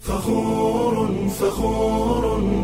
فخور فخور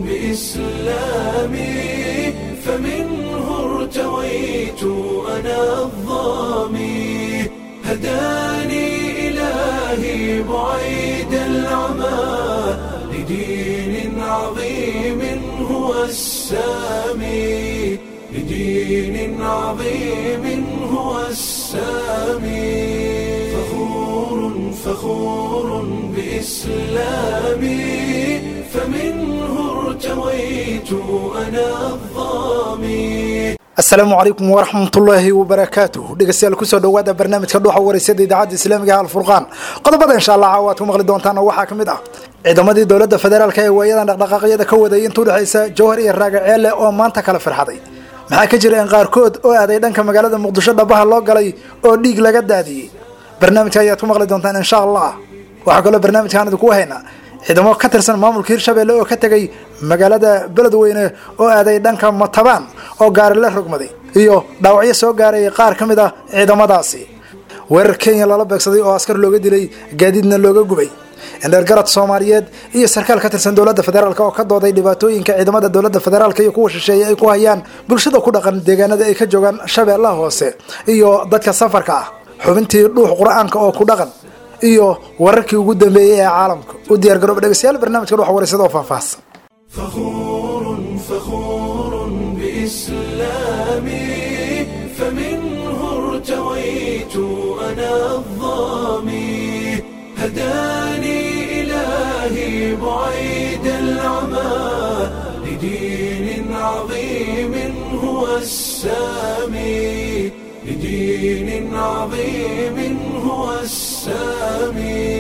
بإسلامي فمنه ارتويت أنا الظامي هداني إلهي بعيد العمى لدين عظيم هو السامي لدين عظيم هو السامي فخور فخور بإسلامي فمنه ارتويت أنا الظامي asalaamu calaykum waraxmatullaahi wabarakaatuh dhegeystayaal kusoo dhowaada barnaamijka dhuuxa wareysada idaacadda islaamiga alfurqaan qodobada insha allah caawa aad ku maqli doontaan oo waxaa ka mid ah ciidamadii dowladda federaalk ee waayadan dhaqdhaqaaqyada ka waday inta udhexaysa jowhar iyo raagaceelle oo maanta kala firxaday maxaa ka jira in qaarkood oo aaday dhanka magaalada muqdisho dhabaha loo galay oo dhiig laga daadiyey barnaamijka ayaad ku maqli doontaan insha allah waxaa kaloo barnaamijkaan idinku haynaa ciidamo ka tirsan maamulka hirshabelle oo ka tegay magaalada beledweyne oo aaday dhanka matabaan oo gaari la rogmaday iyo dhaawacyo soo gaarayay qaar ka mid ah ciidamadaasi weerar kenya lala beegsaday oo askar looga dilay gaadiidna looga gubay indheergarad soomaaliyeed iyo sarkaal ka tirsan dowladda federaalk oo ka dooday dhibaatooyinka ciidamada dowladda federaalk iyo kuwa shisheeye ay ku hayaan bulshada ku dhaqan deegaanada ay ka joogaan shabeellaha hoose iyo dadka safarka ah xubintii dhuux qur-aanka oo ku dhaqan iyo wararkii ugu dambeeyey ee caalamka u diyaar garooba dhegeystayaal barnaamijka dhuux wareysada oo faahfaahsan فخور فخور بإسلامي فمنه ارتويت أنا الظامي هداني إلهي بعيد العمى لدين عظيم هو السامي لدين عظيم هو السامي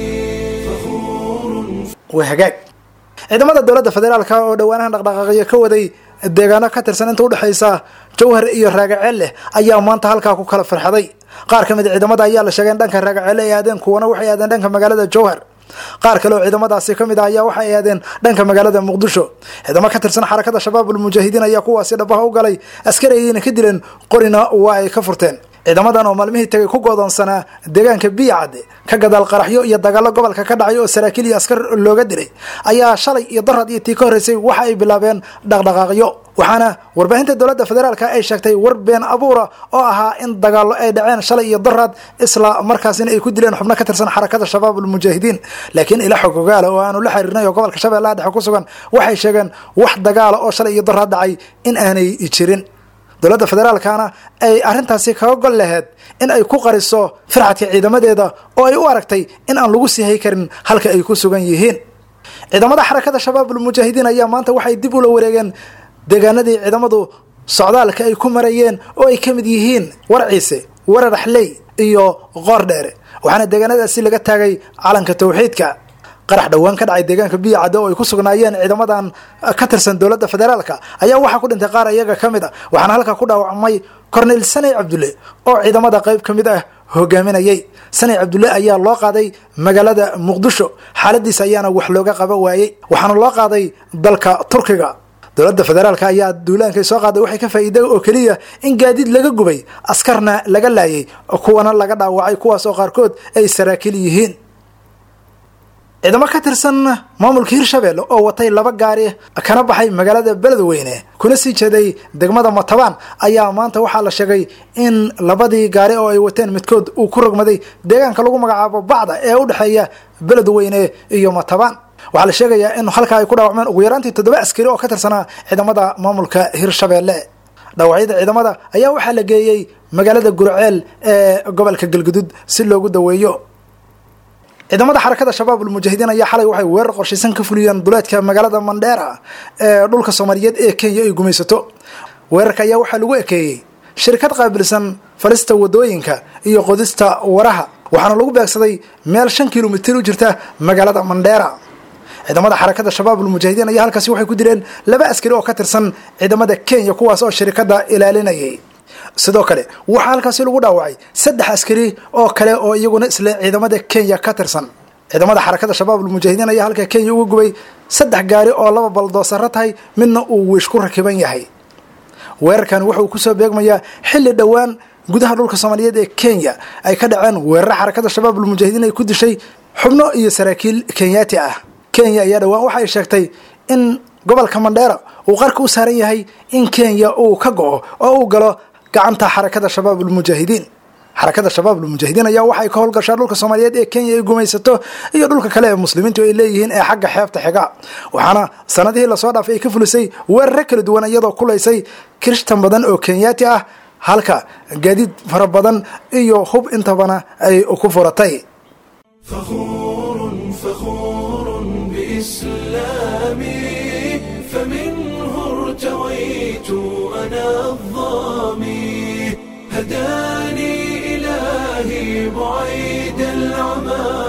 فخور waa hagaag ciidamada dowladda federaalk oo dhowaanahan dhaqdhaqaaqyo ka waday deegaano ka tirsan inta udhexaysa jowhar iyo raagaceelle ayaa maanta halkaa ku kala firxaday qaar ka mid ciidamada ayaa la sheegay in dhanka raagaceelle ay aadeen kuwana waxay aadeen dhanka magaalada jowhar qaar kale oo ciidamadaasi ka mid ah ayaa waxay aadeen dhanka magaalada muqdisho ciidamo ka tirsan xarakada shabaabul mujaahidiin ayaa kuwaasi dhabaha u galay askari ayayna ka dileen qorina waa ay ka furteen ciidamadan oo maalmihii tagay ku goodoonsanaa deegaanka biyacadde ka gadaal qaraxyo iyo dagaallo gobolka ka dhacay oo saraakiil iyo askar looga dilay ayaa shalay iyo darad iyo tii ka horreysay waxa ay bilaabeen dhaqdhaqaaqyo waxaana warbaahinta dowladda federaalk ay sheegtay war been abuura oo ahaa in dagaallo ay dhaceen shalay iyo darad isla markaasina ay ku dileen xubno ka tirsan xarakada shabaabul mujaahidiin laakiin ila xog ogaala oo aanu la xiriirnay oo gobolka shabeellaha dhexe ku sugan waxay sheegeen wax dagaala oo shalay iyo darad dhacay in aanay jirin dowladda federaalkana ay arrintaasi kaga gol laheyd in ay ku qariso firxadka ciidamadeeda oo ay u aragtay in aan lagu sii hay karin halka ay ku sugan yihiin ciidamada xarakada shabaabul mujaahidiin ayaa maanta waxay dib ula wareegeen deegaanadii ciidamadu socdaalka ay ku marayeen oo ay ka mid yihiin warciise wararaxley iyo qoor dheere waxaana deegaanadaasi laga taagay calanka tawxiidka qarax dhowaan ka dhacay deegaanka biyo cadde oo ay ku sugnaayeen ciidamadan ka tirsan dowladda federaalka ayaa waxaa ku dhintay qaar iyaga ka mid a waxaana halkaa ku dhaawacmay cornel saney cabdulle oo ciidamada qayb ka mid ah hogaaminayay saney cabdulle ayaa loo qaaday magaalada muqdisho xaaladiisa ayaana wax looga qaba waayey waxaana loo qaaday dalka turkiga dowladda federaalk ayaa duulaankay soo qaaday waxay ka faa'iida oo keliya in gaadiid laga gubay askarna laga laayay kuwana laga dhaawacay kuwaas oo qaarkood ay saraakiil yihiin ciidamo ka tirsan maamulka hirshabelle oo watay laba gaari kana baxay magaalada beledweyne kuna sii jeeday degmada matabaan ayaa maanta waxaa la sheegay in labadii gaari oo ay wateen midkood uu ku rogmaday deegaanka lagu magacaabo bacda ee u dhexeeya beledweyne iyo matabaan waxaa la sheegayaa in halkaa ay ku dhaawacmeen ugu yaraantii toddoba askari oo ka tirsanaa ciidamada maamulka hirshabelle dhaawacyada ciidamada ayaa waxaa la geeyey magaalada gurceel ee gobolka galgudud si loogu daweeyo ciidamada xarakada shabaabul mujaahidiin ayaa xalay waxay weerar qorshaysan ka fuliyeen duleedka magaalada mandheera ee dhulka soomaaliyeed ee kenya ay gumaysato weerarka ayaa waxaa lagu ekeeyey shirkad qaabilsan falista wadooyinka iyo qodista waraha waxaana lagu beegsaday meel shan kilomitir u jirta magaalada mandheera ciidamada xarakada shabaabul mujaahidiin ayaa halkaasi waxay ku dileen laba askari oo ka tirsan ciidamada kenya kuwaas oo shirikada ilaalinayay sidoo kale waxaa halkaasi lagu dhaawacay saddex askari oo kale oo iyaguna isla ciidamada kenya ka tirsan ciidamada xarakada shabaabul mujaahidiin ayaa halka kenya uga gubay saddex gaari oo laba baldoosaro tahay midna uu wiish ku rakiban yahay weerarkan wuxuu kusoo beegmayaa xilli dhowaan gudaha dhulka soomaaliyeed ee kenya ay ka dhaceen weeraro xarakada shabaabul mujaahidiin ay ku dishay xubno iyo saraakiil kenyaati ah kenya ayaa dhowaan waxay sheegtay in gobolka mandheera uu qarka u saaran yahay in kenya uu ka go-o oo uu galo gacanta xarakada shabaab ulmujaahidiin xarakada shabaab ulmujaahidiin ayaa waxay ka howlgashaa dhulka soomaaliyeed ee kenya ay gumaysato iyo dhulka kale ee muslimiintu ay leeyihiin ee xagga xeebta xiga waxaana sanadihii lasoo dhaafay ay ka fulisay weeraro kala duwan iyadoo kulaysay kirishtan badan oo kenyaati ah halka gaadiid fara badan iyo hub intabana ay ku furatay فخور فخور بإسلامي فمنه ارتويت أنا الظامي هداني إلهي بعيد العمى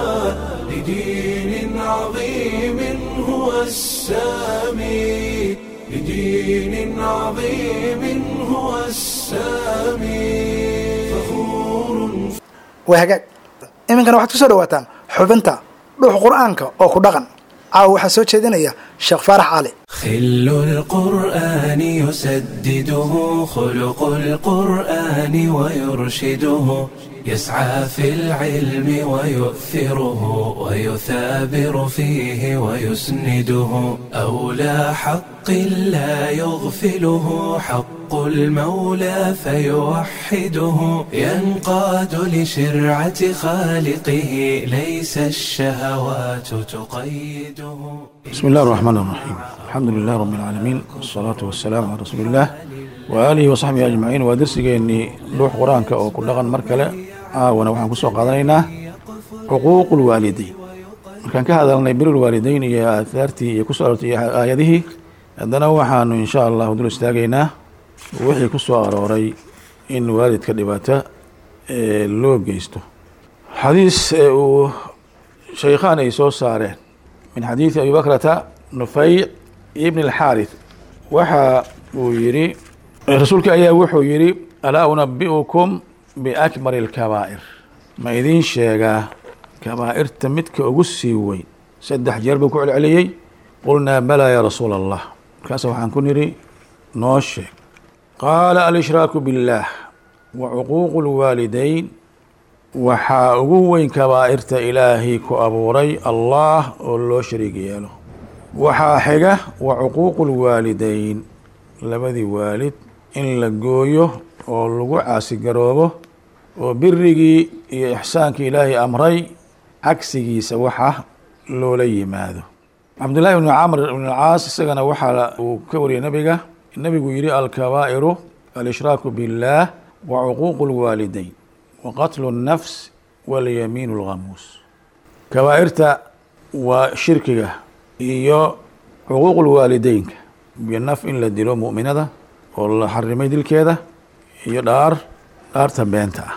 لدين عظيم هو السامي لدين عظيم هو السامي فخور waa hagaag iminkana waxaad ku soo dhawaataan xubinta dhuux qur-aanka oo ku dhaqan caawa waxaa soo jeedinaya sheekh faarax cali خل القرآن يسدده خلق القرآن ويرشده يسعى في العلم ويؤثره ويثابر فيه ويسنده أولى حق لا يغفله حق المولى فيوحده ينقاد لشرعة خالقه ليس الشهوات تقيده بسم الله الرحمن الرحيم الحمد لله رب العالمين والصلاة والسلام على رسول الله وآله وصحبه أجمعين ودرسيgeennii dhuux qur-aanka oo ku dhaqan mar kale caawana waxaan kusoo qaadanaynaa xuquuq ulwaalideyn markaan ka hadalnay bir ulwaalideyn iyo aahaartii iyo kusoo arortay iyo aayadihii haddana waxaanu insha allahu dul istaagaynaa wixii ku soo arooray in waalidka dhibaato ee loo geysto xadiis ee uu shaykhaan ay soo saareen min xadiidi abi bakrata nufayc ibn alxaarith waxa uu yidhi rasuulka ayaa wuxuu yidhi alaa unabi'ukum biakbari alkabaa'ir ma idiin sheegaa kabaa'irta midka ugu sii weyn saddex jeer buu ku celceliyey qulnaa balaa yaa rasuula allah markaasa waxaan ku nidhi noo sheeg qaala alshraaku biاllaah wa cuquuqu اlwaalidayn waxaa ugu weyn kabaa'irta ilaahay ku abuuray allah oo loo shariig yeelo waxaa xiga wa cuquuqu اlwaalidayn labadii waalid in la gooyo oo lagu caasigaroobo oo birigii iyo ixsaankii ilaahay amray cagsigiisa waxa loola yimaado cabdullaahi bni camr ibn alcaas isagana waxaa uu ka wariyay nebiga nebigu yihi alkabaa'iru alshraaku biاllaah wa cuquuqu اlwaalidayn wa qatlu الnafs walyamiin اlghamuus kabaa'irta waa shirkiga iyo cuquuq اlwaalideynka iyo naf in la dilo mu'minada oo la xarimay dilkeeda iyo dhaar dhaarta beenta ah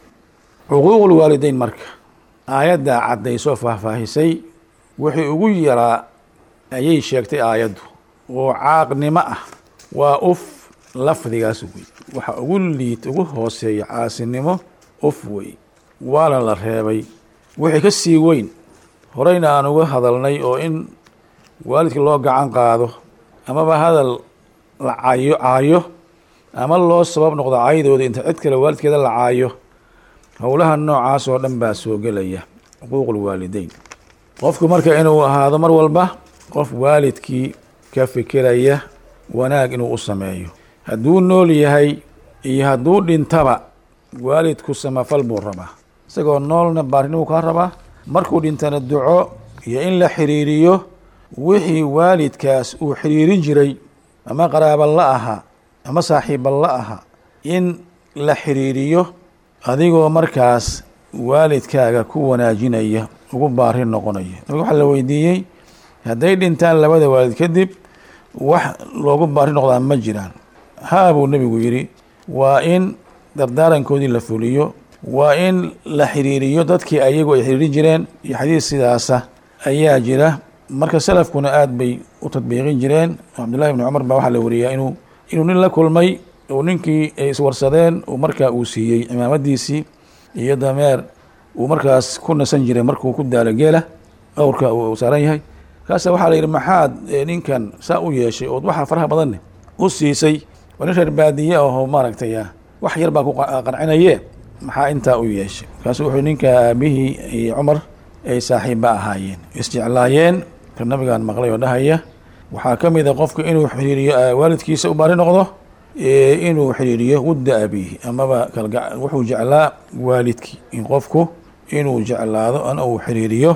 cuquuq اlwaalideyn marka aayaddaa caddaysoo faahfaahisay wixii ugu yaraa ayay sheegtay aayaddu oo caaqnimo ah waa uf lafdigaas wey waxa ugu liid ugu hooseeya caasinimo uf wey waana la reebay wixii ka sii weyn horeyna aan uga hadalnay oo in waalidka loo gacan qaado amaba hadal la cayo caayo ama loo sabab noqdo caydooda inta cid kale waalidkeeda la caayo howlaha noocaas oo dhan baa soo gelaya xuquuq ulwaalideyn qofku marka inuu ahaado mar walba qof waalidkii ka fikiraya wanaag inuu u sameeyo hadduu nool yahay iyo hadduu dhintaba waalidku samafal buu rabaa isagoo noolna baarinimuu kaa rabaa markuu dhintana duco iyo in la xiriiriyo wixii waalidkaas uu xiriirin jiray ama qaraaba la ahaa ama saaxiiba la ahaa in la xiriiriyo adigoo markaas waalidkaaga ku wanaajinaya ugu baarin noqonaya nabiga waxaa la weydiiyey hadday dhintaan labada waalid kadib wax loogu baari noqdaa ma jiraan haa buu nebigu yidhi waa in dardaarankoodii la fuliyo waa in la xiriiriyo dadkii ayagu ay xiriirin jireen iyo xadiis sidaasa ayaa jira marka salafkuna aad bay u tadbiiqin jireen cabdullahi bni cumar baa waxaa la wariyaa inuu inuu nin la kulmay oo ninkii ay iswarsadeen uu markaa uu siiyey cimaamadiisii iyo dameer uu markaas ku nasan jiray markuu ku daalo geela awrka uu saaran yahay kaasa waxaa la yidhi maxaad ninkan saa u yeeshay ood waxaa faraha badanne u siisay waa nin reer baadiye ahoo maaragtay wax yar baa ku qancinaye maxaa intaa u yeeshay markaasu wuxuu ninka aabihii iyo cumar ay saaxiibba ahaayeen isjeclaayeen ka nabigaan maqlay oo dhahaya waxaa ka mid a qofka inuu xiriiriyo waalidkiisa u baari noqdo inuu xiriiriyo wudda abiihi amaba kalga wuxuu jeclaa waalidkii in qofku inuu jeclaado ana uu xiriiriyo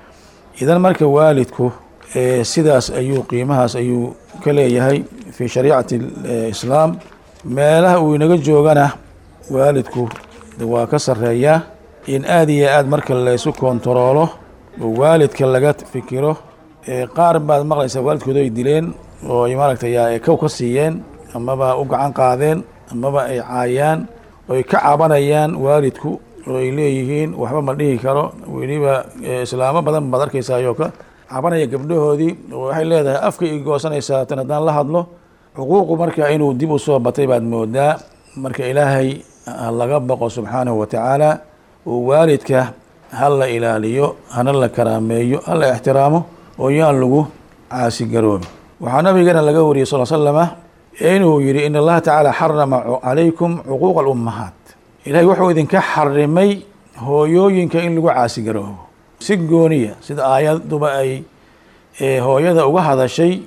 idan marka waalidku sidaas ayuu qiimahaas ayuu ka leeyahay fi shariicati islaam meelaha uu inaga joogana waalidku waa ka sareeyaa in aada iyo aad marka laysu kontaroolo oo waalidka laga fikiro qaar baad maqlaysaa waalidkooda ay dileen oo ay maaragtay kow ka siiyeen amaba u gacan qaadeen amaba ay caayaan oo ay ka cabanayaan waalidku oo ay leeyihiin waxba ma dhihi karo weliba islaamo badan baad arkaysaayoo ka cabanaya gabdhahoodii oo waxay leedahay afka i goosanaysaa tan haddaan la hadlo xuquuqu marka inuu dib u soo batay baad moodaa marka ilaahay ha laga baqo subxaanahu wa tacaala oo waalidka ha la ilaaliyo hana la karaameeyo ha la ixtiraamo oo yaan lagu caasigaroobi waxaa nabigeena laga wariyey sal slama inuu yihi in allaha tacaala xarama calaykum cuquuqa alummahaat ilahay wuxuu idinka xarimay hooyooyinka in lagu caasigaroobo si gooniya sida aayaduba ay hooyada uga hadashay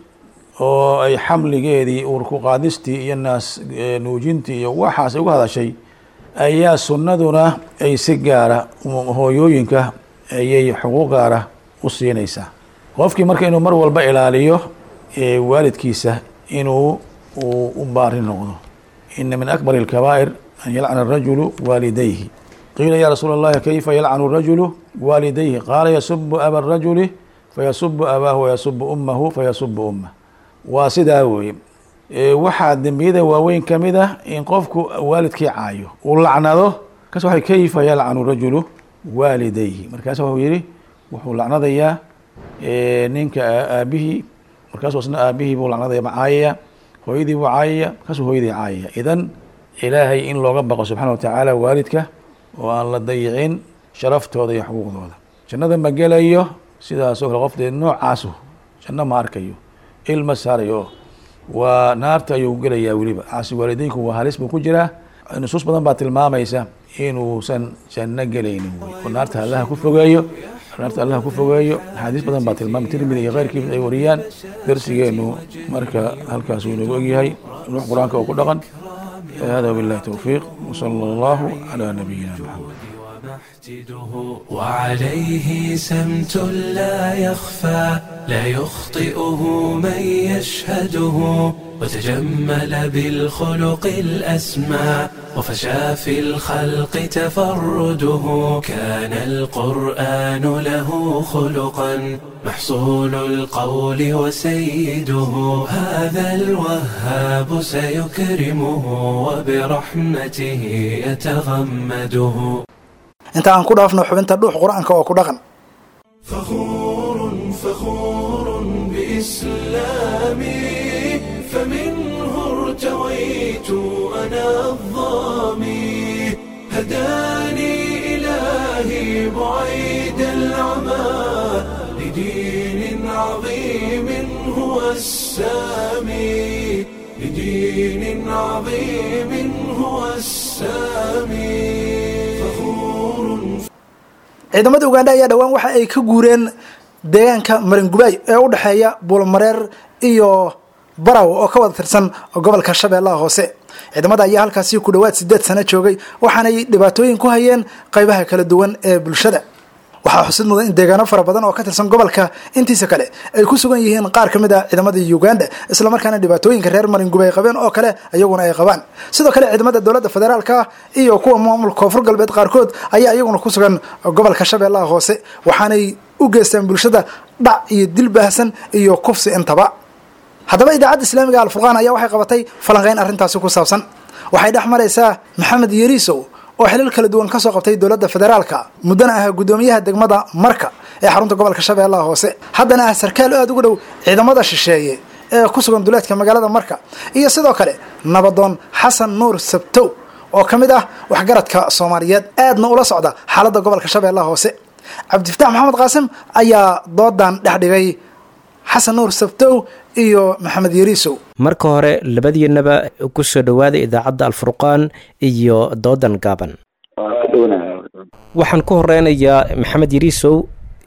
oo ay xamligeedii uurku qaadistii iyo naas nuujintii iyo waxaas uga hadashay ayaa sunnaduna ay si gaara hooyooyinka ayay xuquuq gaara u siinaysaa qofkii marka inuu mar walba ilaaliyo waalidkiisa inuu uu u baari noqdo ina min akbar اlkabaa'ir an yalcana الrajulu waalidayhi qiila ya rasuul اllahi kayfa yalcanu الrajulu waalidayhi qaala yasubu aba الrajuli fayasubu abaahu wayasubu umahu fayasubu umah waa sidaa weeye waxaa dembiyada waaweyn ka mid ah in qofku waalidkii caayo uu lacnado kas wa kayfa yalcanu rajulu waalidayhi markaas wuxuu yihi wuxuu lacnadayaa ninka aabihii markaasuu isna aabihii buu lacnadaya caayaya hooyadii buu caayaya markaasuu hooyadii caayaya idan ilaahay in looga baqo subxana wa tacaala waalidka oo aan la dayicin sharaftooda iyo xuquuqdooda jannada ma gelayo sidaasoo kale qof dee noocaasu janno ma arkayo ilma saarayo waa naarta ayuu gelayaa weliba caasi waalideynku waa halis buu ku jiraa nusuus badan baa tilmaamaysa inuusan janno gelaynin wey oo naarta allaha ku fogeeyo naarta allaha ku fogeeyo axaadiis badan baa tilmaamay tirmidi iyo keyrkiis ay wariyaan darsigeenu marka halkaas uu inoogu egyahay ruux qur-aanka oo ku dhaqan hada wabillahi towfiiq wsala allahu calaa nabiyina maxamed محتده وعليه سمت لا يخفى لا يخطئه من يشهده وتجمل بالخلق الأسمى وفشى في الخلق تفرده كان القرآن له خلقا محصول القول وسيده هذا الوهاب سيكرمه وبرحمته يتغمده inta aan ku dhaafno xubinta dhuux qur-aanka oo ku dhaqan فخور فخور بإسلامي فمنه ارتويت أنا الظامي هداني إلهي بعيد العمى لدين عظيم هو السامي لدين عظيم هو السامي فخور ciidamada ugandha ayaa dhowaan waxa ay ka guureen deegaanka maringubaay ee u dhexeeya buulmareer iyo baraw oo ka wada tirsan gobolka shabeellaha hoose ciidamada ayaa halkaasi ku dhowaad sideed sano joogay waxaanay dhibaatooyin ku hayeen qaybaha kala duwan ee bulshada waxaa xusid mudan in deegaano fara badan oo ka tirsan gobolka intiisa kale ay ku sugan yihiin qaar ka mid ah ciidamada uganda islamarkaana dhibaatooyinka reer maringubay qabeen oo kale iyaguna ay qabaan sidoo kale ciidamada dowladda federaalka iyo kuwa maamulka koonfur galbeed qaarkood ayaa iyaguna ku sugan gobolka shabeellaha hoose waxaanay u geystaan bulshada dhac iyo dil baahsan iyo kufsi intaba haddaba idaacadda islaamiga alfurqaan ayaa waxay qabatay falanqeyn arrintaasi ku saabsan waxay dhex maraysaa maxamed yariisow oo xilal kala duwan kasoo qabtay dowladda federaalka muddana ah guddoomiyaha degmada marka ee xarunta gobolka shabeellaha hoose haddana ah sarkaal aada uga dhow ciidamada shisheeye ee ku sugan duleedka magaalada marka iyo sidoo kale nabadoon xasan nuur sabtow oo ka mid ah waxgaradka soomaaliyeed aadna ula socda xaaladda gobolka shabeellaha hoose cabdifatax maxamed qaasim ayaa doodan dhex dhigay xasan nuur sabtow iyo maxamed yariisow marka hore labadiinaba ku soo dhowaada idaacadda alfurqaan iyo doodan gaaban waxaan ku horeynayaa maxamed yariisow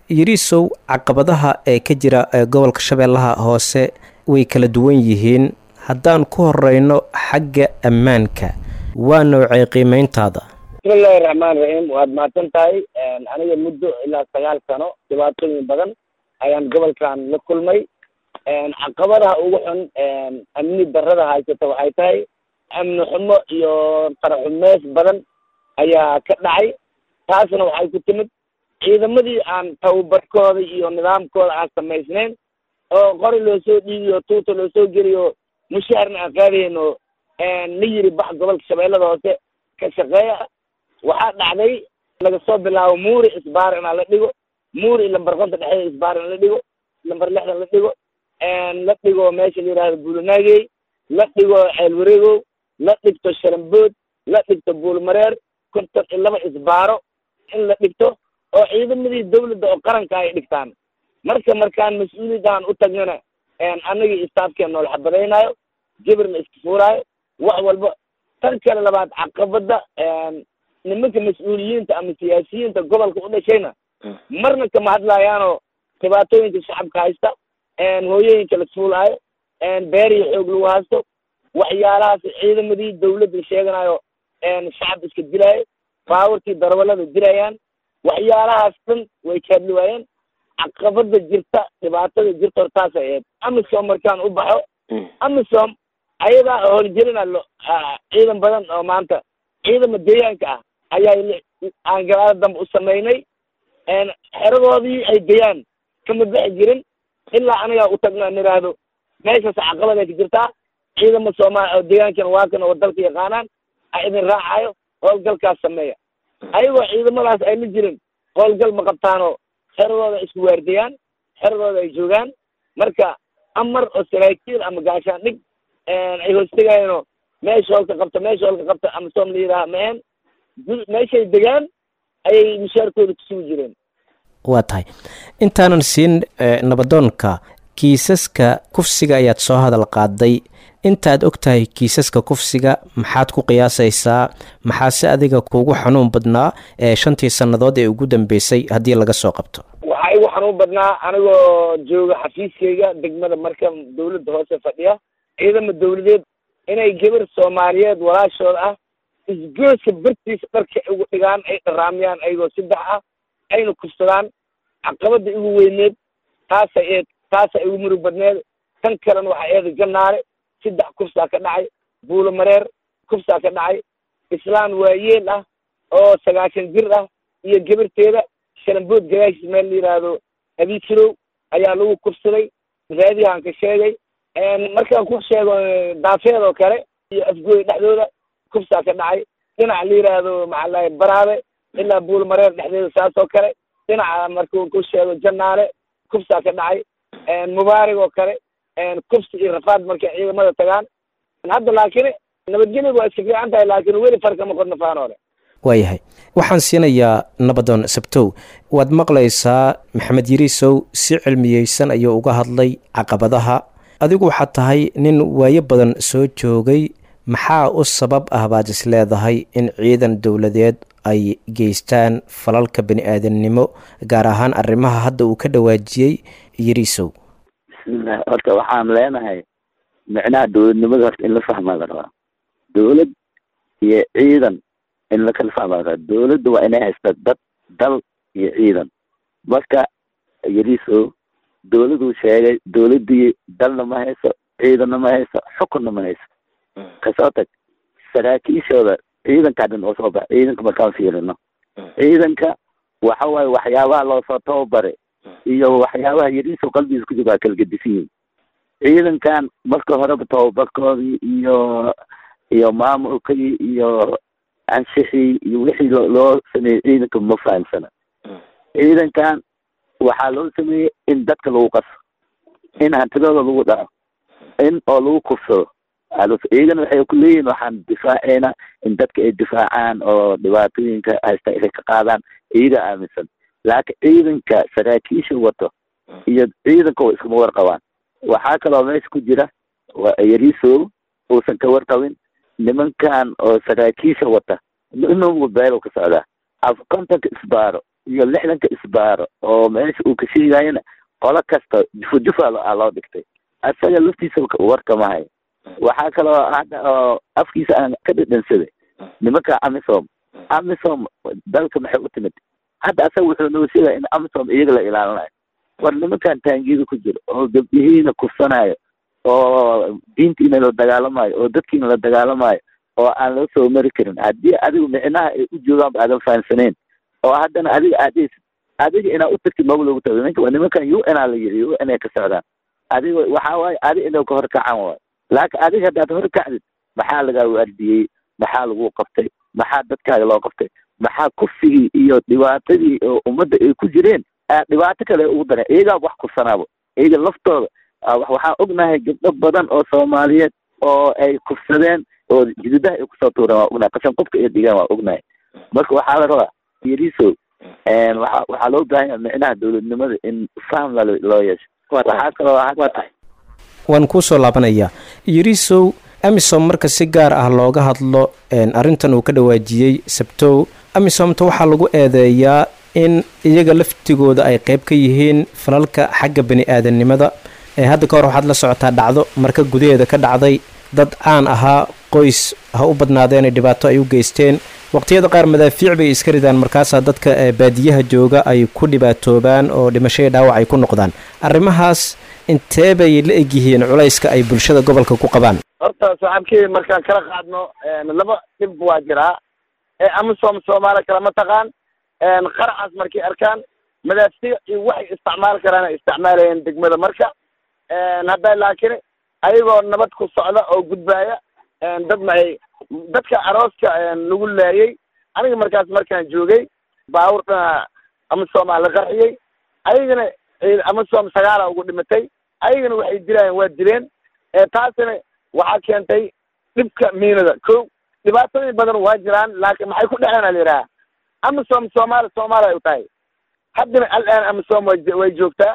yiriisow caqabadaha ee ka jira gobolka shabeellaha hoose way kala duwan yihiin haddaan ku horeyno xagga ammaanka waa noocay qiimeyntaada bismillahi raxmaan raxiim waad mahadsan tahay aniga muddo ilaa sagaal sano dhibaatooyin badan ayaan gobolkan la kulmay caqabadaha ugu xun amni darada haysata waxay tahay amni xumo iyo qaraxumeys badan ayaa ka dhacay taasna waxay ku timid ciidamadii aan tababarkooda iyo nidaamkooda aan samaysnayn oo qori loo soo dhiibiyo tuuta loo soo geliyo mushaharna aan qaadayno la yiri bax gobolka shabeellada hoose ka shaqeeya waxaa dhacday laga soo bilaabo muuri isbaar inaa la dhigo muuri lambar konta dhexeeda isbaar in la dhigo lambar lixdan la dhigo la dhigo meesha la yihahdo buulanaagey la dhigo ceelwareegow la dhigto sharambood la dhigto buulmareer konton iyo laba isbaaro in la dhigto oo ciidamadii dawladda oo qaranka ay dhigtaan marka markaan mas-uuliyadaan u tagnana annagii istaafkeen nool xabadaynayo jibir la iska fuuraayo wax walba tan kale labaad caqabada nimanka mas-uuliyiinta ama siyaasiyiinta gobolka u dhashayna marna kama hadlaayaanoo dhibaatooyinka shacabka haysta hooyooyinka la fuulaayo beerihi xoog lagu haysto waxyaalahaas ciidamadii dawladda sheeganayo shacab iska dilaayo baaburtii darwalada dilayaan waxyaalahaas dhan way kaadli waayeen caqabada jirta dhibaatada jirta hortaasay ahayd amisom markaan u baxo amisom ayadaa howlgelina lo ciidan badan oo maanta ciidama deegaanka ah ayaa aan galaada dambe u samaynay xeradoodii ay gayaan kama bixi jirin ilaa anigaa u tagno an idhaahdo meeshaas caqabad ay ka jirtaa ciidama soomaali oo deegaankana waa kan oo dalka yaqaanaan a idin raacayo howlgalkaas sameeya ayagoo ciidamadaas ay la jirin howlgal ma qabtaanoo xeradooda isku waardiyaan xeradooda ay joogaan marka amar oo saraakiil ama gaashaan dhig ay hoostegayeenoo meesha hoolka qabta meesha hoolka qabta ama soom la yidhaha maen meeshay degaan ayay mushaarkooda kusugi jireen waa tahay intaanan siin nabadoonka kiisaska kufsiga ayaad soo hadal qaaday intaad og tahay kiisaska kufsiga maxaad ku qiyaasaysaa maxaase adiga kuugu xanuun badnaa ee shantii sannadood ee ugu dambeysay haddii laga soo qabto waxaa igu xanuun badnaa anigoo jooga xafiiskayga degmada marka dawladda hoose fadhiya ciidama dawladeed inay gabar soomaaliyeed walaashooda ah isgooska bartiisa dharka ugu dhigaan ay dharaamiyaan ayagoo saddex ah ayna kufsadaan caqabada igu weyneed taasa eed taasa igu murug badneed tan kalena waxaa eeda jannaale saddex kufsaa ka dhacay buulo mareer kufsaa ka dhacay islaan waayeel ah oo sagaashan jir ah iyo gabarteeda shalambood gadaashiis meel la yidhaahdo abikirow ayaa lagu kufsaday raadiyahan ka sheegay markaan ku sheego daafeed oo kale iyo afgooy dhexdooda kufsaa ka dhacay dhinaca la yidhaahdo maxaalahay baraabe ilaa buulo mareer dhexdeeda saas oo kale dhinaca markuu ku sheego jannaale kufsaa ka dhacay mubaarig oo kale kufsi iyo rafaad markay ciidamada tagaan hadda laakiin nabadgelyadu waa iska fiican tahay laakiin weli farkama qodna faanoole waayahay waxaan siinayaa nabadoon sabtow waad maqlaysaa maxamed yiriisow si cilmiyeysan ayuu uga hadlay caqabadaha adigu waxaad tahay nin waayo badan soo joogay maxaa u sabab ah baad is leedahay in ciidan dowladeed ay geystaan falalka bani aadamnimo gaar ahaan arrimaha hadda uu ka dhawaajiyey yiriisow bismillah horta waxaan leenahay micnaha dowladnimada horta in la fahmaa la rabaa dowlad iyo ciidan in la kala fahmaa la rabaa dowladda waa inay haysta dad dal iyo ciidan marka yariso dowladuu sheegay dowladdii dalna ma hayso ciidanna ma hayso xukunna ma hayso kasoo tag saraakiishooda ciidankaa dhan oo soo baxa ciidanka markaan fiirino ciidanka waxa waaye waxyaabaha loosoo tababaray iyo waxyaabaha yariso qalbigiisa ku jira waa kala gedisan yihin ciidankan marka horeba tababarkoodii iyo iyo maamulkii iyo anshixii iyo wixii loo sameeyey ciidanka ma fahamsana ciidankan waxaa loo sameeyey in dadka lagu qaso in hantidooda lagu dhaco in oo lagu kufsado ciidan waxay ku leeyihin waxaan difaaceynaa in dadka ay difaacaan oo dhibaatooyinka haysta inay ka qaadaan iyaga aaminsan laakiin ciidanka saraakiisha wato iyo ciidanka wa iskama warqabaan waxaa kaloo meesha ku jira yariso uusan ka warqabin nimankan oo saraakiisha wata inuu beelo ka socdaa af kontonka isbaaro iyo lixdanka isbaaro oo meesha uu ka sheegayana qolo kasta jufa jufa aa loo dhigtay isaga laftiisa warkama hayo waxaa kaloo hadda oo afkiisa aan ka dhedhansaday nimanka amisom amisom dalka maxay u timid hadda asaga wuxuu noo sheegaya in amisom iyaga la ilaalinayo war nimankan taangiyada ku jiro oo gabdhihiina kufsanayo oo diintiina la dagaalamayo oo dadkiina la dagaalamayo oo aan loo soo mari karin haddii adigu micnaha ay u joogaanba aadan fahamsanayn oo haddana adiga aad dhehsid adiga inaa u tagtid maba loogu tago ninka nimankan u n aa la yiri u n ay ka socdaan adiga waxaa waaye adiga inay ka horkacaan waayo laakiin adiga haddaad horkacdid maxaa lagaa waardiyey maxaa lagu qabtay maxaa dadkaaga loo qabtay maxaa kufigii iyo dhibaatadii oo ummadda ay ku jireen dhibaato kale ugu dareen iyagaa wax kufsanaaba iyaga laftooda waxaan ognahay gabdho badan oo soomaaliyeed oo ay kufsadeen oo jididaha ay kusoo tuureen waa ognahay qashan qofka ay dhigaan waa ognahay marka waxaa la rabaa yariso waa waxaa loo baahan yaha micnaha dowladnimada in faham loo yeesho waxaa kaloo waa tahay waan kuusoo laabanayaa yarisow amisom marka si gaar ah looga hadlo arrintan uu ka dhawaajiyey sabtow amisomta waxaa lagu eedeeyaa in iyaga laftigooda ay qayb ka yihiin falalka xagga bani aadamnimada hadda ka hor waxaad la socotaa dhacdo marka gudaheeda ka dhacday dad caan ahaa qoys ha u badnaadeenay dhibaato ay u geysteen waqtiyada qaar madaafiic bay iska ridaan markaasaa dadka baadiyaha jooga ay ku dhibaatoobaan oo dhimashadii dhaawac ay ku noqdaan arrimahaas intee bay la egyihiin culayska ay bulshada gobolka ku qabaan horta saaxiibkii markaan kala qaadno laba dhib waa jiraa ee amisom soomaali kale ma taqaan qaraxaas markay arkaan madaafiic iyo waxay isticmaali karaan ay isticmaalayeen degmada marka hadda laakiin ayagoo nabad ku socda oo gudbaaya dad maay dadka arooska lagu laayay aniga markaas markaan joogay baawur dhana amisomaa la qarxiyey ayagana amisom sagaala ugu dhimatay ayagana waxay dilaayeen waa dileen taasina waxaa keentay dhibka miinada ko dhibaatooyin badan waa jiraan laakiin maxay ku dhexeen ala yidhaha amisom soomaali soomaali ay u tahay haddana alaan amisom way way joogtaa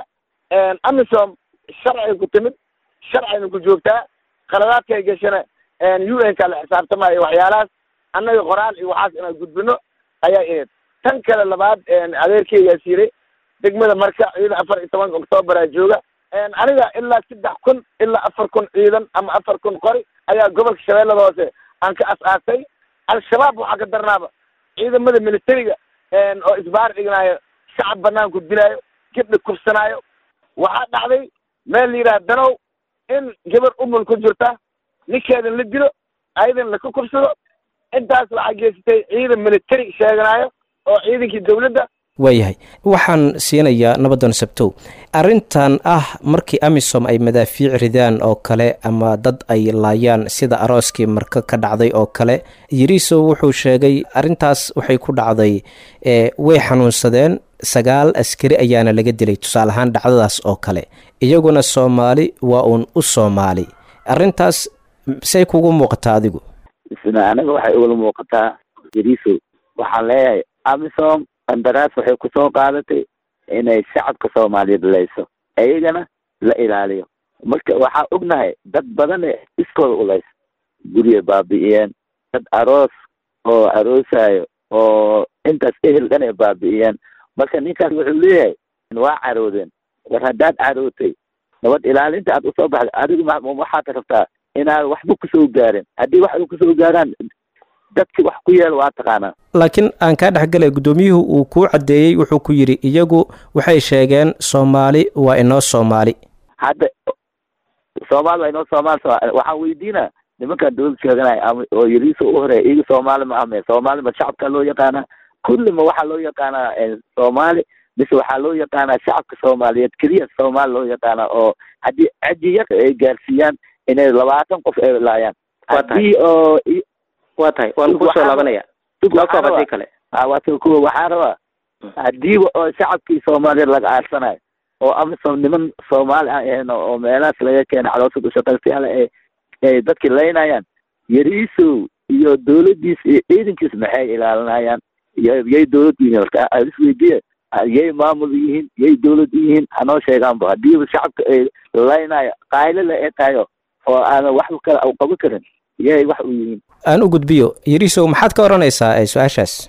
amisom sharcay ku timid sharcayna ku joogtaa qaladaadkay gashana u n ka la xisaabtamayo waxyaalahaas annaga qoraal iyo waxaas inaan gudbino ayaa ineed tan kale labaad adeerkeygaas yiri degmada marka ciidan afar iyo tobanka octoobaraa jooga aniga ilaa saddex kun ilaa afar kun ciidan ama afar kun qori ayaa gobolka shabeellada hoose aan ka as-aasay al-shabaab waxaa ka darnaaba ciidamada militariga oo isbaar dhignaayo shacab banaanku dilaayo gabdha kufsanaayo waxaa dhacday meel la yidhaha danow in gabar umul ku jirta ninkeedan la dilo ayadan laka kufsado intaas waxaa geysatay ciidan militari sheeganaayo oo ciidankii dawladda waayahay waxaan siinayaa nabadoon sabtow arrintan ah markii amisom ay madaafiic ridaan oo kale ama dad ay laayaan sida arooskii marka ka dhacday oo kale yiriso wuxuu sheegay arrintaas waxay ku dhacday way xanuunsadeen sagaal askari ayaana laga dilay tusaale ahaan dhacdadaas oo kale iyaguna soomaali waa uun u soomaali arrintaas say kugu muuqataa adigu isna anaga waxay ugala muuqataa yariso waxaan leeyahay amisom qandaraas waxay kusoo qaadatay inay shacabka soomaaliyeed leyso iyagana la ilaaliyo marka waxaa ognahay dad badan ee iskooda ulaysa gurya baabi'iyeen dad aroos oo aroosayo oo intaas ehel dhan ay baabi'iyeen marka ninkaas wuxuu leeyahay waa caroodeen war haddaad carootay nabad ilaalinta aad usoo baxday adigu waxaad rabtaa inaad waxba kusoo gaarin haddii wax kusoo gaaraan dadki wax ku yeel waa taqaanaa laakiin aan kaa dhexgalay guddoomiyuhu uu kuu caddeeyey wuxuu ku yidhi iyagu waxay sheegeen soomaali waa inoo soomaali hadda soomaali waa inoo soomaali waxaan weydiinaa nimankaan dawlad sheeganaya ama oo yariisa u horeeya iyaga soomaali ma ame soomaali ma shacabkaa loo yaqaanaa kulli ma waxaa loo yaqaanaa soomaali mise waxaa loo yaqaanaa shacabka soomaaliyeed keliya soomaali loo yaqaanaa oo haddii cajiya ay gaarsiiyaan inay labaatan qof ay laayaan haddii oo waa tahay waan kusoo laabanaya hadii kale waata kuwa waxaa rabaa hadiiba oo shacabkii soomaaliyeed laga aarsanayo oo amisom niman soomaali aan ahayn oo meelahaas laga keenay caloosad ushaqaystayaal ay ay dadkii laynayaan yariisow iyo dawladdiis iyo ciidankiis maxay ilaalinayaan iyo yay dawlad u yihiin horta isweydiye yay maamul yihiin yay dawlad u yihiin hanoo sheegaanba hadiiba shacabka ay laynayo qaylila ee tahayo oo aanan waxba kale u qaban karin yay wax u yihiin aan u gudbiyo yariisow maxaad ka odhanaysaa su-aashaas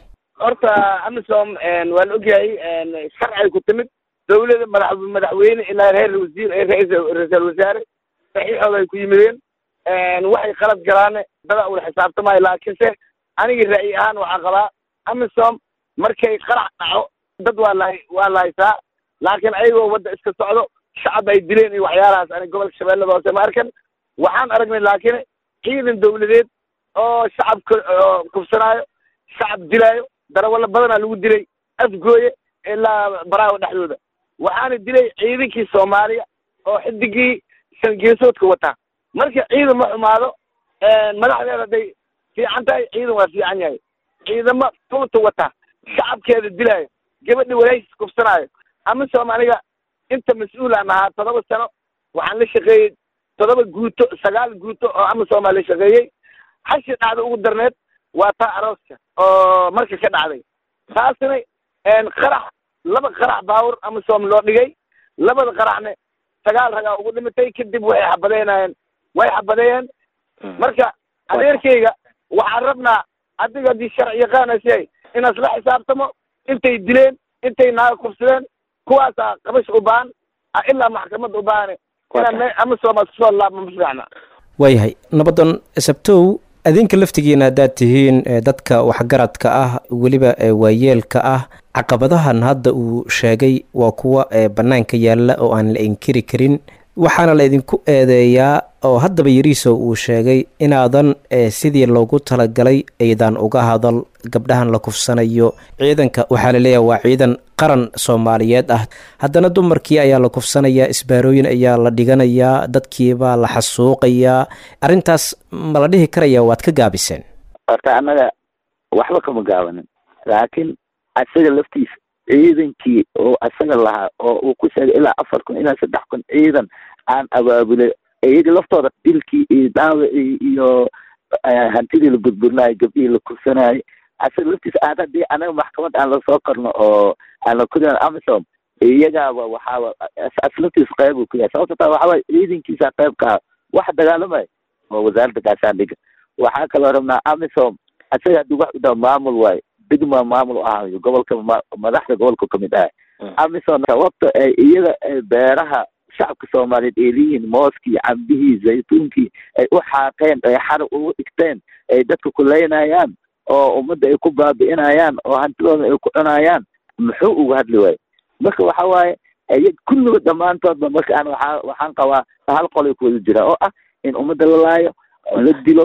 horta amisom waa la ogyahay sharcay ku timid dawlada madax madaxweyne ilaa reer wasiir ra-iisal wasaare saxiixooda ay ku yimideen waxay qalad galaane dada ula xisaabtamayo laakiinse anigii ra'yi ahaan waxaa qabaa amisom markay qarax dhaco dad waa la waa la haysaa laakiin ayagoo wadda iska socdo shacab ay dileen iyo waxyaalahaas ani gobolka shabeellada hoose ma arkan waxaan aragnay laakiin ciidan dawladeed oo shacabka kufsanaayo shacab dilaayo darawallo badanaa lagu dilay afgooye ilaa baraawo dhexdooda waxaana dilay ciidankii soomaaliya oo xidigii sangeesoodka wataa marka ciidan ma xumaado madaxdeeda hadday fiican tahay ciidan waa fiican yahay ciidamo tuuta wata shacabkeeda dilaayo gabadha walaashis kufsanaayo amisom aniga inta mas-uulaan ahaa toddoba sano waxaan la shaqeeyey toddoba guuto sagaal guuto oo amisomaa la shaqeeyey hashi dhacda ugu darneed waa taa arooska oo marka ka dhacday taasna qarax laba qarax baawur amisom loo dhigay labada qaraxne sagaal ragaa ugu dhimatay kadib waxay xabadeynayeen way xabadeeyeen marka adeerkayga waxaan rabnaa adiga haddii sharci yaqaanasay inaas la xisaabtamo intay dileen intay naaga kufsadeen kuwaasaa qabash u baahan ilaa maxkamad u baahane inaan amisom kusoo laabma ma fiicna waayahay nabadan sabtow adinka laftigiina haddaad tihiin dadka waxgaradka ah weliba waayeelka ah caqabadahan hadda uu sheegay waa kuwa bannaanka yaalla oo aan la inkiri karin waxaana la idinku eedeeyaa oo haddaba yariiso uu sheegay inaadan sidii loogu talagalay aydan uga hadal gabdhahan la kufsanayo ciidanka waxaa laleeyahay waa ciidan qaran soomaaliyeed ah haddana dumarkii ayaa la kufsanayaa isbaarooyin ayaa la dhiganayaa dadkiibaa la xasuuqayaa arrintaas ma la dhihi karaya waad ka gaabiseen horta annaga waxba kama gaabanin laakiin isaga laftiisa ciidankii oo isaga lahaa oo uu ku sheegay ilaa afar kun ilaa saddex kun ciidan aan abaabulay iyaga laftooda dilkii iyo dhaawacii iyo hantidii la burburinayo gabdhihii la kufsanayo isaga laftiisa aad haddii anaga maxkamad aan lasoo korno oo aan la kudan amisom iyagaaba waxaaba as laftiisa qayb uu ku yahay sababta taa waxaa waye ciidankiisa qayb ka ah wax dagaalamay waa wasaaradda gaashaandhiga waxaa kaloo rabnaa amisom isaga haddii wax udaa maamul waayo degma maamul u ahayo gobolka madaxda gobolka kamid ah amisom sababta ay iyaga beeraha shacabka soomaaliyeed ay leeyihiin mooskii cambihii zaytuunkii ay u xaaqeen ay xar ugu dhigteen ay dadka kuleynayaan oo ummadda ay ku baabi'inayaan oo hantidooda ay ku cunayaan muxuu uga hadli waayo marka waxa waaye iyag kulliga dhammaantoodba marka aan waxaa waxaan qabaa hal qolay ku wada jira oo ah in ummadda la laayo la dilo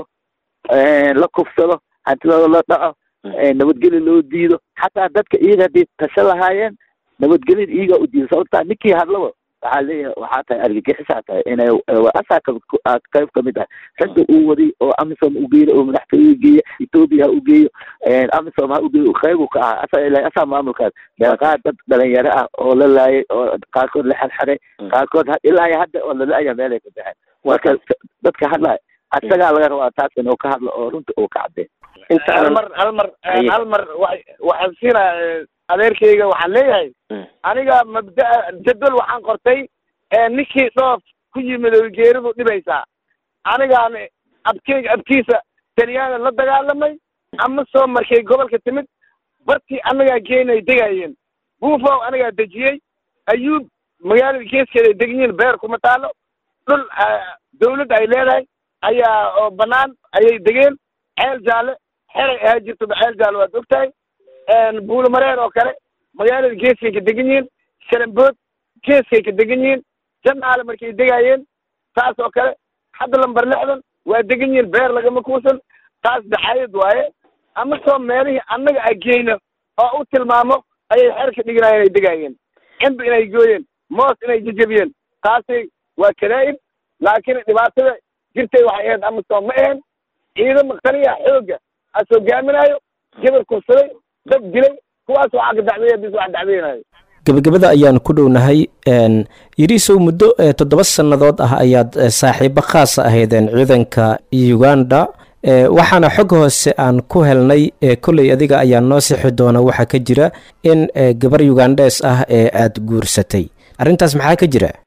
la kufsado hantidooda la dhaco nabadgelya loo diido xataa dadka iyaga haddii tasho lahaayeen nabadgelyada iyagaa u diido sababtaa ninkii hadlaba waxaa leeyahay waxaa tahay argagixisaa tahay inay asaa qayb kamid ah ragga uu waday oo amisom u geeyo oo madaxtooye geeya ethoopia ha u geeyo amisom ha u geeyo qayb uu ka ahaa asaa ilahay asaa maamulkaas meeqaa dad dhalinyaro ah oo la laayay oo qaarkood la xerxeray qaarkood ilaa iyo hadda oo lala-aya meelay ka baxeen marka dadka hadlaya asagaa laga rabaa taas inuu ka hadlo oo runta uu ka caddeey hal mar hal mar hal mar wa waxaan siinaa adeerkayga waxaan leeyahay aniga mabdaa jadwal waxaan qortay ninkii dhoof ku yimid oo geeridu dhibaysaa anigaan abkeyga abkiisa talyaana la dagaalamay ama soo markay gobolka timid bartii annagaa geenay degaayeen buufow anigaa dejiyey ayuub magaalada geeskeeda ay degan beer kuma taalo dhul dawladda ay leedahay ayaa oo banaan ayay degeen ceel jaalle xeray ahaa jirtoba ceel jaalle waad og tahay buulamareer oo kale magaalada geeskay ka degan yihiin shalambood geeskay ka degan yihiin janaale markay degaayeen taas oo kale hadda lamber lixdan waa degan yihiin beer lagama kuusan taas daxaayad waaye ama soo meelihii annaga a geyno oo u tilmaamo ayay xerka dhiganayen ay degaayeen cimbi inay gooyeen moos inay jejebiyeen taasi waa karaa'ib laakiin dhibaatada jirtay waxay ahayd ama soo ma ahayn ciidama kaliya xoogga as hogaaminaayo gabar kufsaday dad dilay kuwaas waxaa ka dacweeya bis wax dacweynayo gebagabada ayaan ku dhownahay yiriisow muddo toddoba sannadood ah ayaad saaxiibo khaasa ahaydeen ciidanka uganda waxaana xog hoose aan ku helnay kolley adiga ayaa noo sixi doona waxaa ka jira in gabar ugandhes ah ee aada guursatay arrintaas maxaa ka jira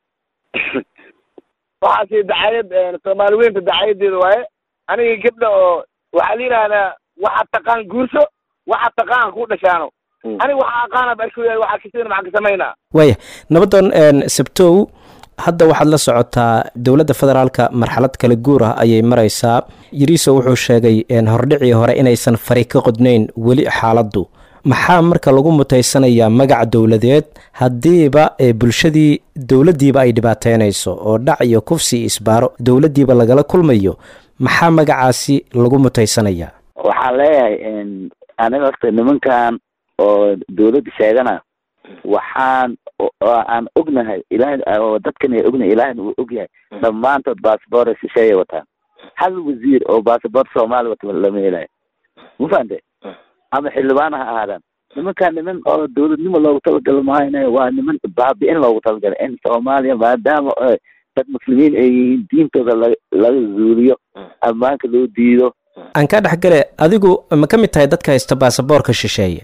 waxaasi dacayad soomaali weynta dacayadeeda waaye aniga gabdha oo waxaa la yidhaahdaa waxaad taqaan guurso waxaa taqaana ku dhashaano aniga waxaa aqaana barkuya waxaa kasin maxaa ka samaynaa waaya nabadoon sabtow hadda waxaad la socotaa dowladda federaalka marxalad kala guur ah ayay maraysaa yariiso wuxuu sheegay hordhicii hore inaysan fari ka qodnayn weli xaaladdu maxaa marka lagu mutaysanayaa magac dowladeed haddiiba bulshadii dowladdiiba ay dhibaateynayso oo dhac iyo kufsi iyo isbaaro dowladdiiba lagala kulmayo maxaa magacaasi lagu mutaysanayaa waxaan leeyahay aniga horta nimankan oo dawladda sheegana waxaan aan ognahay ilahay oo dadkan ay ognahay ilahayna uu ogyahay dhammaantood bassabor shisheeyay wataan hal wasiir oo bassabor soomaaliya wata lama helayo ma fahante ama xildhibaan ha ahaadaan nimankaan niman oo dawladnimo loogu talagalo mahayne waa niman baabi-in loogu talagalay in soomaaliya maadaama dad muslimiin ay yihiin diintooda la laga zuuliyo ammaanka loo diido aan kaa dhexgale adigu ma ka mid tahay dadka haysta baasaboorka shisheeye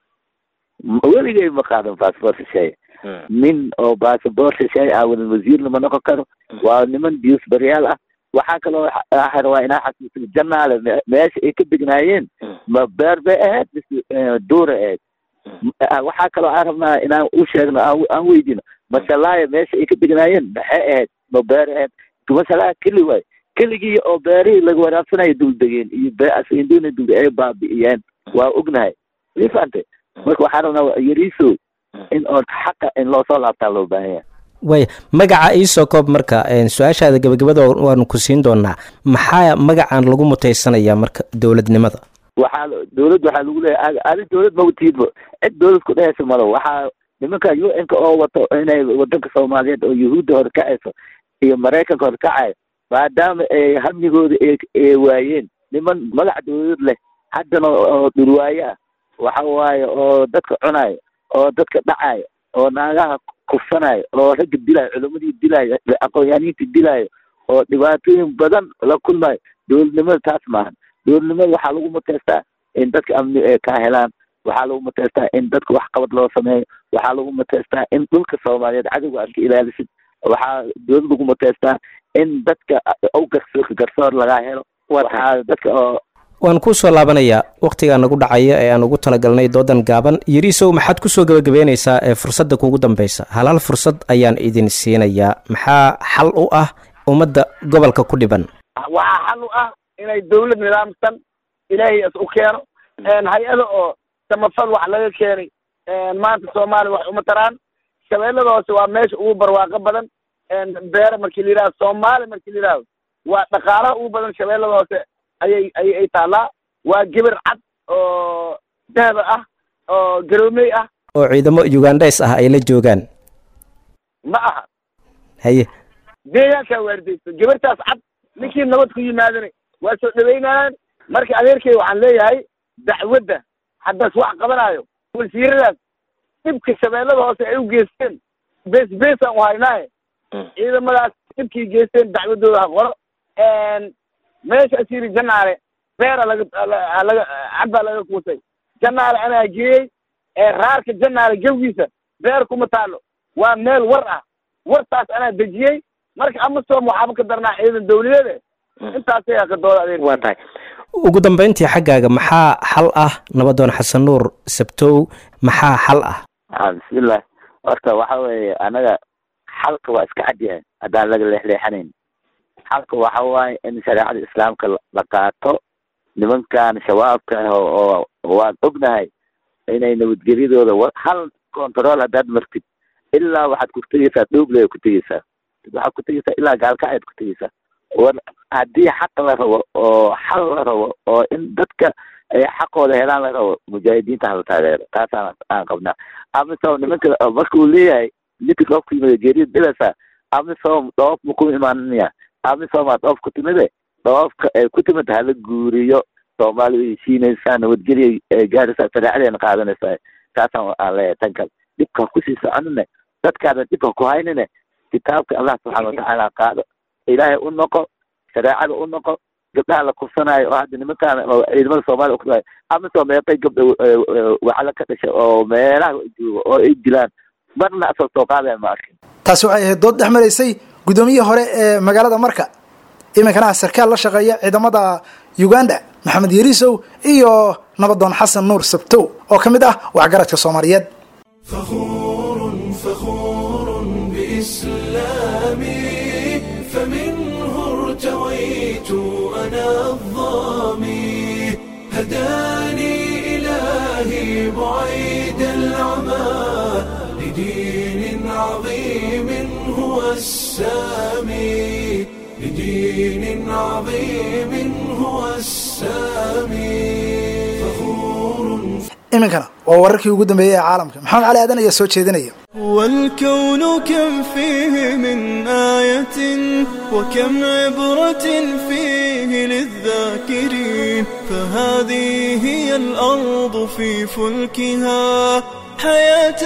weligay ma qaadan bassabor shisheeye nin oo bassabor shisheeye ah wadan wasiirna ma noqon karo waa niman diusbaryaal ah waxaa kaloo waa inaa xasuusin janaale meesha ay ka degnaayeen ma beer bay ahayd mise duura ahayd waxaa kaloo aan rabnaa inaan u sheegno aan weydino masalaaya meesha ay ka degnaayeen maxay ahayd ma beer ahayd masalaha keli waay keligii oo beerihii laga waraabsanayo duldegeen iyo beasinduna dul ay baabi'iyeen waa ognahay ma fahantay marka waxaan rabnaa yariiso in oo xaqa in loo soo laabtaa loo baahan yahay waaya magaca iisoo koob marka su-aashaada gabagabada waanu ku siin doonaa maxaa magacan lagu mutaysanayaa marka dowladnimada waxaa dawladd waxaa lagu leeyahay adi dawlad mawtiidba cid dawlad ku dhehaysa malo waxaa nimanka u n ka oo wato inay wadanka soomaaliyeed oo yahuudda horkacayso iyo maraykanka horkacayo maadaama ay hamnigooda ay waayeen niman magac dawlad leh haddana oo dhulwaaye ah waxa waaye oo dadka cunayo oo dadka dhacayo oo naagaha kufsanayo oo ragga dilaayo culamadii dilaayo aqoon-yaaniinta dilaayo oo dhibaatooyin badan la kulmayo dowladnimada taas maahan dowladnimada waxaa lagu muteystaa in dadka amni ay ka helaan waxaa lagu muteystaa in dadka wax qabad loo sameeyo waxaa lagu muteystaa in dhulka soomaaliyeed cadowga aad ka ilaalisid waxaa dowlad lagu muteystaa in dadka ow garsoor garsoor lagaa helo waxaa dadka oo waan kuu soo laabanayaa wakhtigaa nagu dhacaya ee aan ugu talagalnay doodan gaaban yariisow maxaad kusoo gebagabeynaysaa ee fursadda kuugu dambaysa hal hal fursad ayaan idin siinayaa maxaa xal u ah ummadda gobolka ku dhiban waxaa xal u ah inay dawlad nidaamsan ilaahay is u keeno hay-ada oo samafal wax laga keenay maanta soomaaliya wax uma taraan shabeellada hoose waa meesha ugu barwaaqo badan beere markii la yidhahdo soomaaliya markii la yidhahdo waa dhaqaalaha ugu badan shabeellada hoose ayay ayay ay taallaa waa geber cad oo dahaba ah oo garoomey ah oo ciidamo ugandhes ah ay la joogaan ma aha haye deegaankaa waardeyso gebartaas cad ninkii nabad ku yimaadana waa soo dhaweynayaan marka adeerkay waxaan leeyahay dacwadda haddaas wax qabanaayo wasiiradaas dhibka shabeellada hoose ay u geysteen bes besaan u haynaaye ciidamadaas dhibkii geysteen dacwadooda ha qoro meeshaas yiri janaale beera laga laga cad baa laga kuusay janaale anaa geeyey raarka janaale gewgiisa beer kuma taalo waa meel war ah wartaas anaa dejiyey marka amasom waxaaba ka darnaa ciidan dawladeede intaasay ka dooda adeer waa tahay ugu dambeyntii xaggaaga maxaa xal ah nabadoon xasan nuur sabtow maxaa xal ah a bismillah horta waxa weeye anaga xalka waa iska cad yahay haddaan laga leexleexanayn xalka waxa waaye in shareecada islaamka la qaato nimankan shabaabka ah oo waan ognahay inay nabadgelyadooda hal control haddaad martid ilaa waxaad ku tegeysaa dhooble ku tegeysaa waxaad ku tegeysaa ilaa gaalkacayd ku tegeysaa war haddii xaq la rabo oo xal la rabo oo in dadka ay xaqooda helaan la rabo mujaahidiinta hala taageero taasaan aan qabnaa amisom nimanka marka uu leeyahay ninka dhoofka yimid geerida dhilaysaa amisom dhoof ma ku imaanaya amisomaa dhoof ku timide dhoofka ay ku timid hala guuriyo soomaaliya way heshiinaysaa nabadgelya ay gaaraysaa shareecadeena qaadanaysaa taasaan aan leeyahay tan kale dhibka kusii soconine dadkaada dhibka ku haynine kitaabka allah subxaana watacaala qaado ilaahay u noqo shareecada u noqo gabdhaha la kufsanaayo oo hadda nimankaan oo ciidamada soomaaliya ukufsanaayo amisoo meeqay gabdha waxala ka dhashay oo meelaha jooga oo ay dilaan marna asoo soo qaadaya ma arkin taasi waxay ahayd dood dhex maraysay guddoomiyihii hore ee magaalada marka iminkana sarkaal la shaqeeya ciidamada uganda maxamed yariisow iyo nabadoon xasan nuur sabtow oo ka mid ah waxgaradka soomaaliyeed فخور فخور بإسلامي فمنه ارتويت أنا الظامي هداني إلهي بعيد العمى لدين عظيم هو السامي لدين عظيم هو السامي فخور iminkana waa wararkii ugu dambeeyey ee caalamka maxamed cali aadan ayaa soo jeedinaya والكون كم فيه من آية وكم عبرة فيه للذاكرين فهذه هي الأرض في فلكها حياة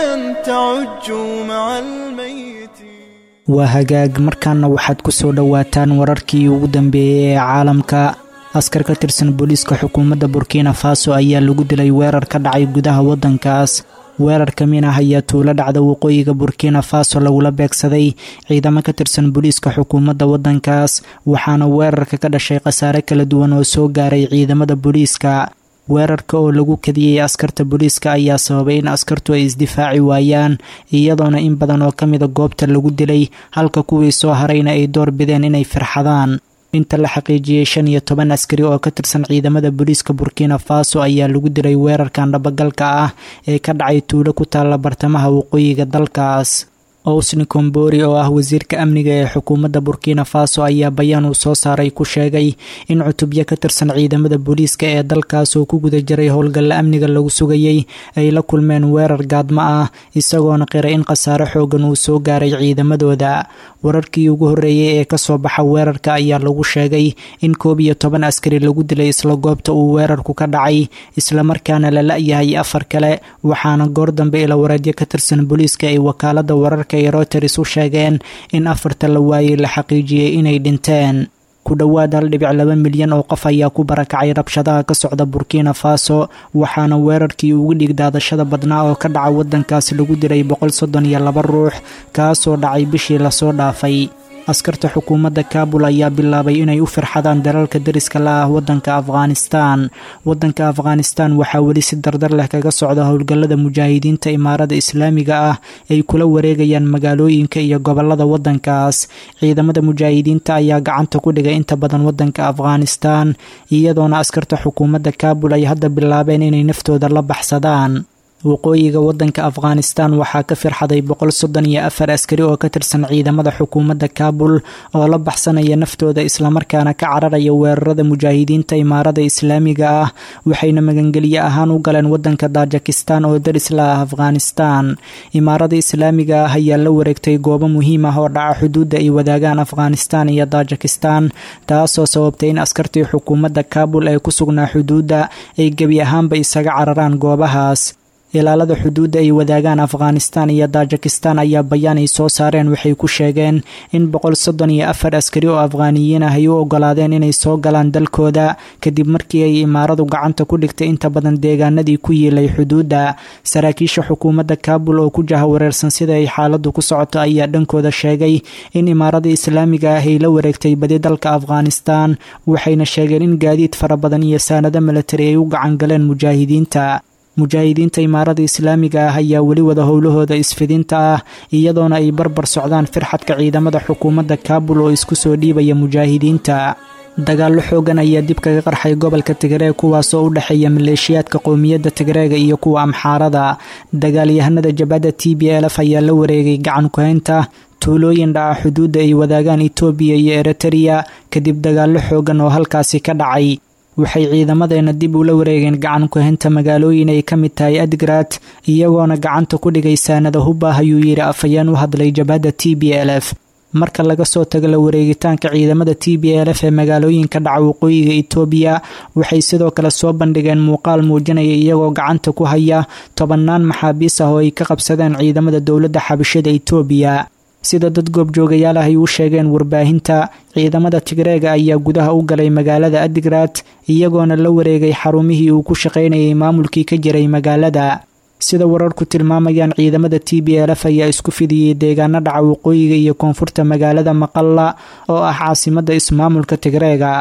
تعج مع الميت waa hagaag markaana waxaad ku soo dhowaataan wararkii ugu dambeeyey ee caalamka askar ka tirsan booliiska xukuumadda burkina faso ayaa lagu dilay weerar ka dhacay gudaha waddankaas weerarka minah ayaa tuulo dhacda waqooyiga burkina faso lagula beegsaday ciidamo ka tirsan booliiska xukuumadda waddankaas waxaana weerarka ka dhashay khasaare kala duwan oo soo gaaray ciidamada booliiska weerarka oo lagu kadiyey askarta booliiska ayaa sababay in askartu ay isdifaaci waayaan iyadoona in badan oo ka mida goobta lagu dilay halka kuwii soo harayna ay door bideen inay firxadaan inta la xaqiijiyey shan iyo toban askari oo ka tirsan ciidamada booliiska burkina faso ayaa lagu dilay weerarkan dhabagalka ah ee ka dhacay tuulo ku taalla bartamaha waqooyiga dalkaas owsni kombori oo ah wasiirka amniga ee xukuumadda burkina faso ayaa bayaan uu soo saaray ku sheegay in cutubyo ka tirsan ciidamada booliiska ee dalkaas oo ku guda jiray howlgalla amniga lagu sugayey ay la kulmeen weerar gaadmo ah isagoona qiray in khasaare xoogan uu soo gaaray ciidamadooda wararkii ugu horreeyey ee kasoo baxa weerarka ayaa lagu sheegay in koob iyo toban askari lagu dilay isla goobta uu weerarku ka dhacay islamarkaana la la-yahay afar kale waxaana goor dambe ila wareedyo ka tirsan booliiska ay wakaalada wararka ee routers u sheegeen in afarta la waayey la xaqiijiyey inay dhinteen ku dhowaad hal dhibic laba milyan oo qof ayaa ku barakacay rabshadaha ka socda burkina faso waxaana weerarkii ugu dhigdaadashada badnaa oo ka dhaca waddankaasi lagu diray boqol soddon iyo laba ruux kaasoo dhacay bishii lasoo dhaafay askarta xukuumadda kaabul ayaa bilaabay inay u firxadaan dalalka dariska la ah waddanka afghanistan waddanka afghanistan waxaa weli si dardar leh kaga socda howlgallada mujaahidiinta imaarada islaamiga ah ay kula wareegayaan magaalooyinka iyo gobolada waddankaas ciidamada mujaahidiinta ayaa gacanta ku dhigay inta badan waddanka afghanistan iyadoona askarta xukuumadda kaabul ay hadda bilaabeen inay naftooda la baxsadaan waqooyiga waddanka afghanistan waxaa ka firxaday boqol soddon iyo afar askari oo ka tirsan ciidamada xukuumadda kaabul oo la baxsanaya naftooda islamarkaana ka cararaya weerarada mujaahidiinta imaarada islaamiga ah waxayna magangelye ahaan u galeen waddanka tajikistan oo daris la ah afghanistan imaarada islaamiga ah ayaa la wareegtay goobo muhiim ah oo dhaca xuduudda ay wadaagaan afghanistan iyo tajikistan taasoo sababtay in askartii xukuumadda kaabul ee ku sugnaa xuduudda ay gebi ahaanba isaga cararaan goobahaas ilaalada xuduudda ay wadaagaan afghanistan iyo tajikistan ayaa bayaan ay soo saareen waxay ku sheegeen in boqol soddon iyo afar askari oo afghaaniyiin ah ay u ogolaadeen inay soo galaan dalkooda kadib markii ay imaaradu gacanta ku dhigtay inta badan deegaanadii ku yiilay xuduudda saraakiisha xukuumadda kaabul oo ku jaha wareersan sida ay xaaladdu ku socoto ayaa dhankooda sheegay in imaarada islaamiga ah ay la wareegtay badi dalka afghanistan waxayna sheegeen in gaadiid fara badan iyo saanado milatari ay u gacan galeen mujaahidiinta mujaahidiinta imaarada islaamiga ah ayaa weli wada howlahooda isfidinta ah iyadoona ay barbar socdaan firxadka ciidamada xukuumadda kaabul oo isku soo dhiibaya mujaahidiinta dagaallo xoogan ayaa dib kaga qarxay gobolka tigreeg kuwaasoo u dhexeeya maleeshiyaadka qowmiyadda tigreega iyo kuwa amxaarada dagaalyahanada jabhadda t b lf ayaa la wareegay gacan kuhaynta tuulooyin dhaca xuduudda ay wadaagaan itoobiya iyo eritreya kadib dagaallo xoogan oo halkaasi ka dhacay waxay ciidamadeena dib ula wareegeen gacan kuhaynta magaalooyin ay ka mid tahay adgrad iyagoona gacanta ku dhigay saanada hub ah ayuu yidhi afhayeen u hadlay jabhadda t b l f marka laga soo tago la wareegitaanka ciidamada t b l f ee magaalooyinka dhaca waqooyiga itoobiya waxay sidoo kale soo bandhigeen muuqaal muujinaya iyagoo gacanta ku haya tobannaan maxaabiis ah oo ay ka qabsadeen ciidamada dowladda xabashada itoobiya sida dad goobjoogayaal ah ay u sheegeen warbaahinta ciidamada tigreega ayaa gudaha u galay magaalada adigrad iyagoona la wareegay xarumihii uu ku shaqaynayay maamulkii ka jiray magaalada sida wararku tilmaamayaan ciidamada t b l f ayaa isku fidiyey deegaano dhaca waqooyiga iyo koonfurta magaalada maqalla oo ah caasimadda ismaamulka tigreega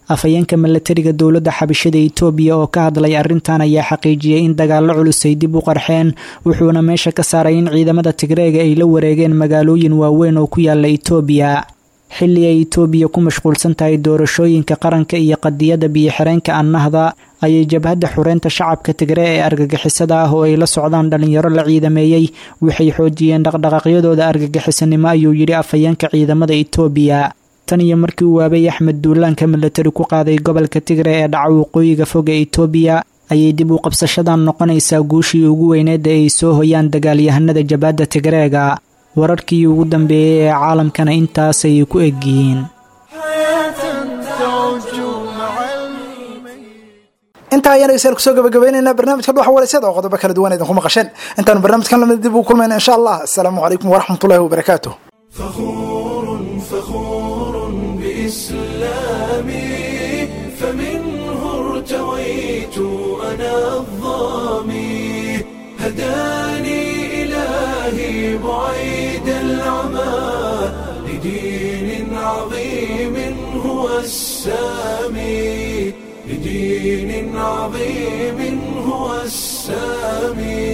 afhayeenka milatariga dowladda xabashada itoobiya oo ka hadlay arrintan ayaa xaqiijiyey in dagaallo culus ay dib u qarxeen wuxuuna meesha ka saaray in ciidamada tigreega ay la wareegeen magaalooyin waaweyn oo ku yaala itoobiya xilli ay itoobiya ku mashquulsan tahay doorashooyinka qaranka iyo qadiyadda biyo-xireenka annahda ayay jabhadda xureynta shacabka tigree ee argagixisada ah oo ay la socdaan dhalinyaro la ciidameeyey waxay xoojiyeen dhaqdhaqaaqyadooda argagixisanimo ayuu yidhi afhayeenka ciidamada itoobiya tan iyo markii uu waabay axmed duulaanka milatari ku qaaday gobolka tigre ee dhaca waqooyiga fog ee itoobiya ayay dib u qabsashadan noqonaysaa guushii ugu weyneeda ay soo hoyaan dagaalyahanada jabhadda tigreega wararkii ugu dambeeyey ee caalamkana intaasay ku egyihiin intaa ayaan dhegeystayaal kusoo gabagabaynaynaa barnaamijka dhuxa waraysyada oo qodobo kala duwan idinku maqasheen intaanu barnaamijkan lamid dib ugu kulmayna insha allah asalaamu calaykum waraxmatullahi wabarakaatu فخور فخور بإسلامي فمنه ارتويت أنا الظامي هداني إلهي بعيد العمى لدين عظيم هو السامي لدين عظيم هو السامي